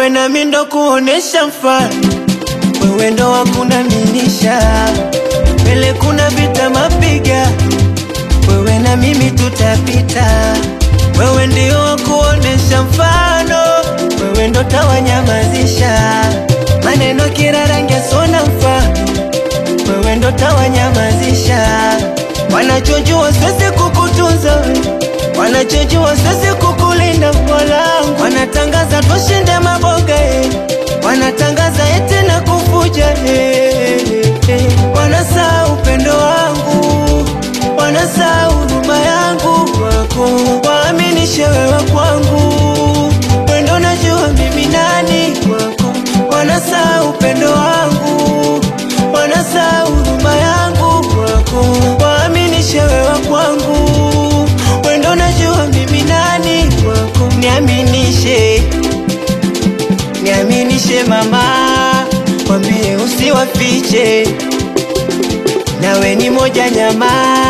wewe nami ndo kuonesha mfano, wewe ndo wakunaminisha mbele, kuna vita mapiga, wewe na mimi tutapita, wewe ndio wakuonesha mfano, wewe ndo tawanyamazisha maneno kila rangi sona mfano, wewe ndo tawanyamazisha wanachojua sisi kukutunza wewe wanachojua sisi kukulinda mwanangu, wanatangaza tushinde maboga eh. wanatangaza eti na kufuja eh, eh. wanasaa upendo wangu, wanasaa huruma yangu wako, waaminishe wewe kwangu, wendo najua mimi nani wako, wanasaa upendo wangu, wanasaa huruma yangu wako, waaminishe wewe kwangu wendo najua mimi nani wako, niaminishe, niaminishe mama, wambie usiwafiche, nawe ni moja nyama,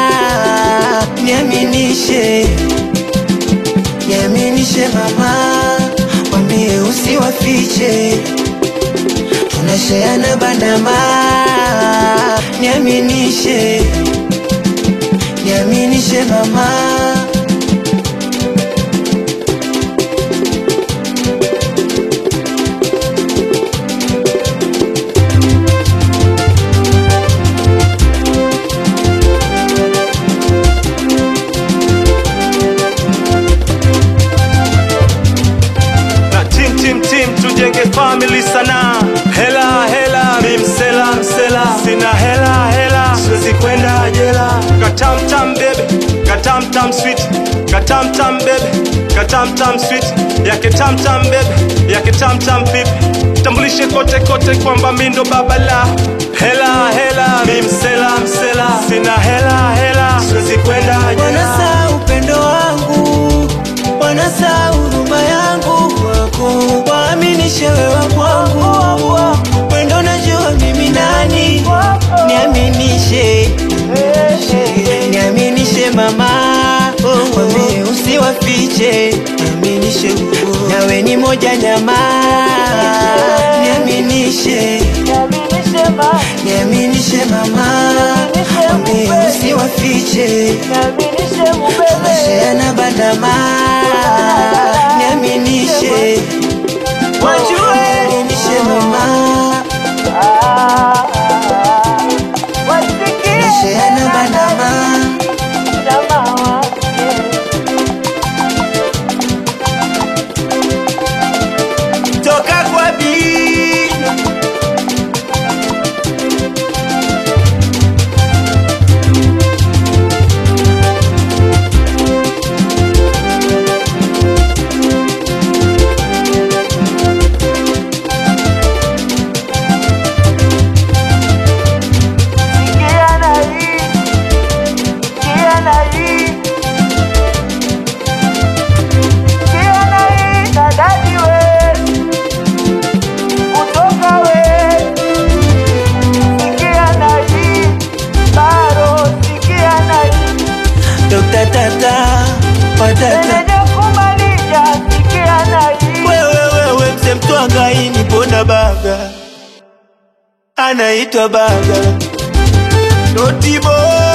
niaminishe, niaminishe mama, wambie usiwafiche, tunasheana bandama, niaminishe, niaminishe mama. na tim tim tim tujenge family sana hela hela mi msela msela sina hela hela siwezi kwenda jela katamtam bebe katamtam sweet katamtam bebe katamtam sweet yake tamtam bebe yake tamtam pipi tambulishe kote kote kwamba mi ndo baba la hela hela mi msela msela sina hela hela siwezi kwenda jela Wanasa upendo wangu, wanasa huruma yangu kwako, waaminishe wewe kwangu, wendo najua mimi nani, niaminishe, niaminishe mama, wambie usiwafiche, niaminishe, nawe ni moja nyama, niaminishe, niaminishe mama, wambie usiwafiche Tunasheana bandama, niaminishe, wajue, niaminishe mama, tunasheana bandama, toka kwa bi Dr. Tata, patata wewe wewe mse mtwangaini pona baga anaitwa baga Notibo